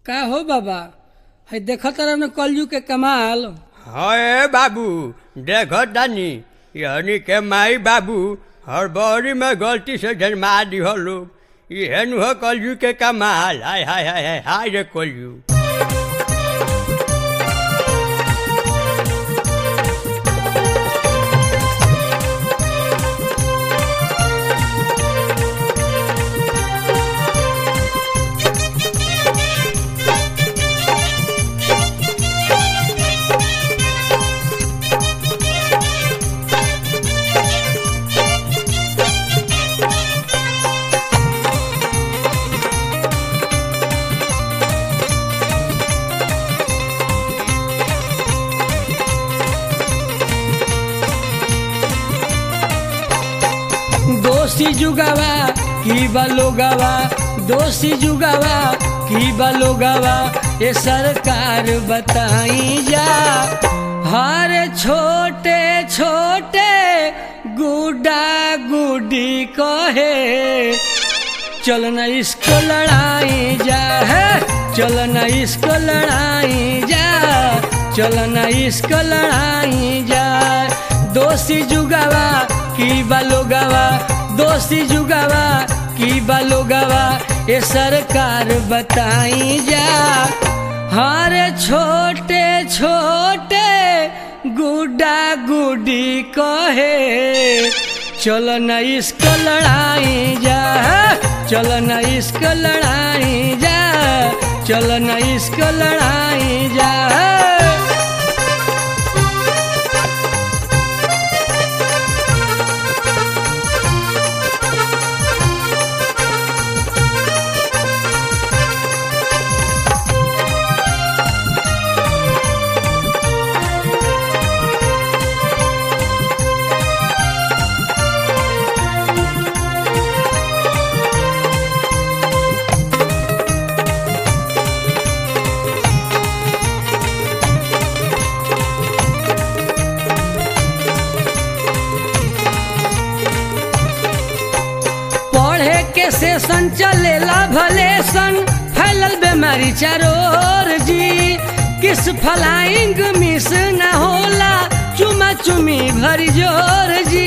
का हो बाबा है देख तरह न कलयू के कमाल हए बाबू देखो तनी यानी के माई बाबू हड़बड़ी में गलती से जन्मा दिहो लोग इहे नु हो कलयू के कमाल हाय हाय हाय हाय हाय रे कलयू दोषी जुगावा की बलोगावा दोषी जुगावा की बलोगावा ये सरकार बताई जा हर छोटे छोटे गुड्डा गुड्डी कहे चलना इसको लड़ाई जा है चलना इसको लड़ाई जा चलना इसको लड़ाई जा दोषी जुगावा की बालोगावा दोषी जुगावा की बालोगावा ये सरकार बताई जा हर छोटे छोटे गुड्डा गुड्डी कहे चलो न इसको लड़ाई जा चलो न इसको लड़ाई जा चलो न इसको लड़ाई जा पढ़े के सेशन चलेला भले सन फैलल बीमारी चारोर जी किस फलाइंग मिस न होला चुमा चुमी भरी जोर जी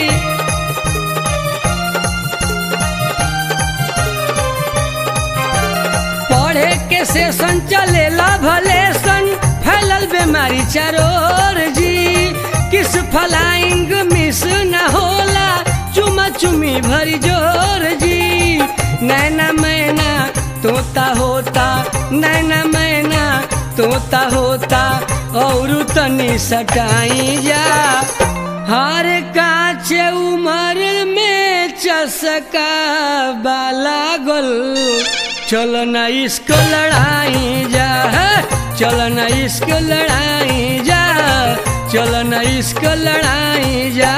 पढ़े के सेशन चलेला भले सन फैलल बीमारी चारोर जी किस फलाइंग मिस न होला चुमा चुमी भरी जोर जी नैना मैना तोता होता नैना मैना तोता होता और तनी सटाई जा हर काच उमर में चसका बाला गोल चलो न इसको लड़ाई जा चलो न इसको लड़ाई जा चलो न इसको लड़ाई जा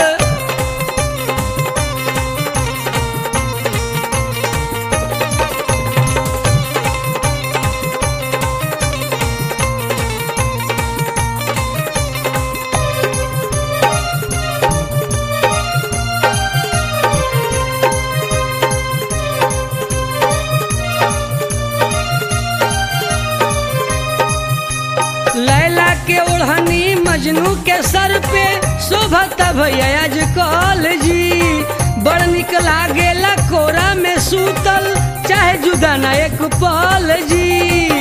लैला के ओढ़नी मजनू के सर पे शोभता भैया आज कॉल जी बड़ निक लागेला कोरा में सूतल चाहे जुदा ना एक पल जी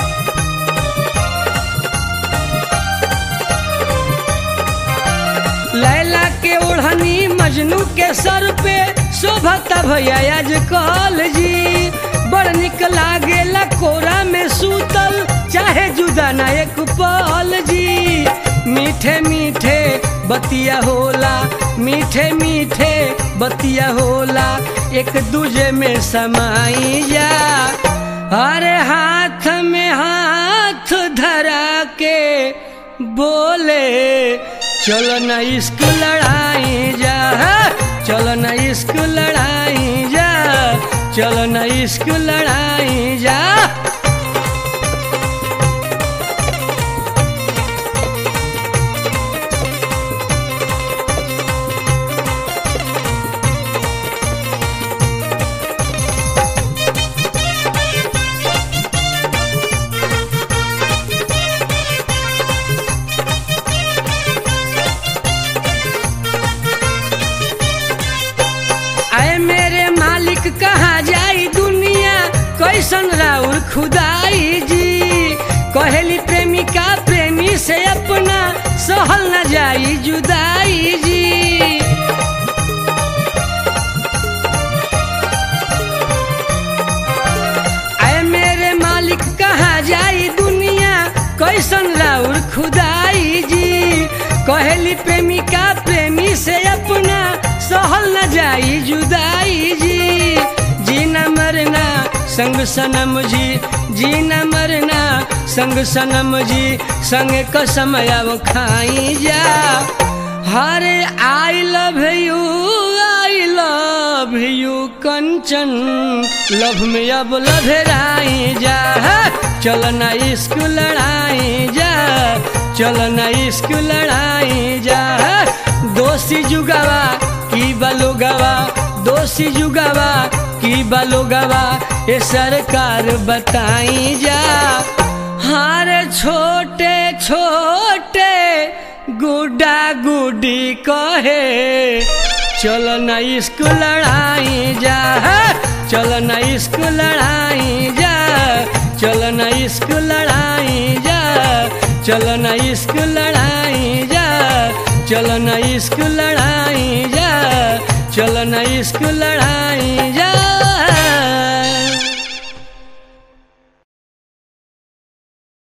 लैला के ओढ़नी मजनू के सर पे शोभता भैया आज कॉल जी बड़ निक लागेला कोरा में सूतल चाहे जुदा ना एक पल जी मीठे मीठे बतिया होला मीठे मीठे बतिया होला एक दूजे में समाई जा अरे हाथ में हाथ धरा के बोले चलो न इसको लड़ाई जा चलो न इसको लड़ाई जा चलो न इसको लड़ाई जा राउर खुदाई जी कहेली प्रेमिका प्रेमी से अपना सहल न जाई जुदाई जी आए मेरे मालिक कहाँ जाई दुनिया कैसन राउर खुदाई जी कहेली प्रेमिका प्रेमी से अपना सहल न जाई जुदाई जी जीना मरना संग सनम जी जीना मरना संग सनम जी संग कसम अब खाई जा हरे I love you I love you Kanchan love में अब लभराई जा चल ना इश्क लड़ाई जा चल ना इश्क लड़ाई जा दोषी जुगावा की बलुगवा दोषी जुगावा की बलुगवा ये सरकार बताई जा हर छोटे छोटे गुड्डा गुडी कहे चल न इश्क लड़ाई जा चल न इश्क लड़ाई जा चल न इश्क लड़ाई जा चल न इश्क लड़ाई जा चल न इश्क लड़ाई जा चल न इश्क लड़ाई जा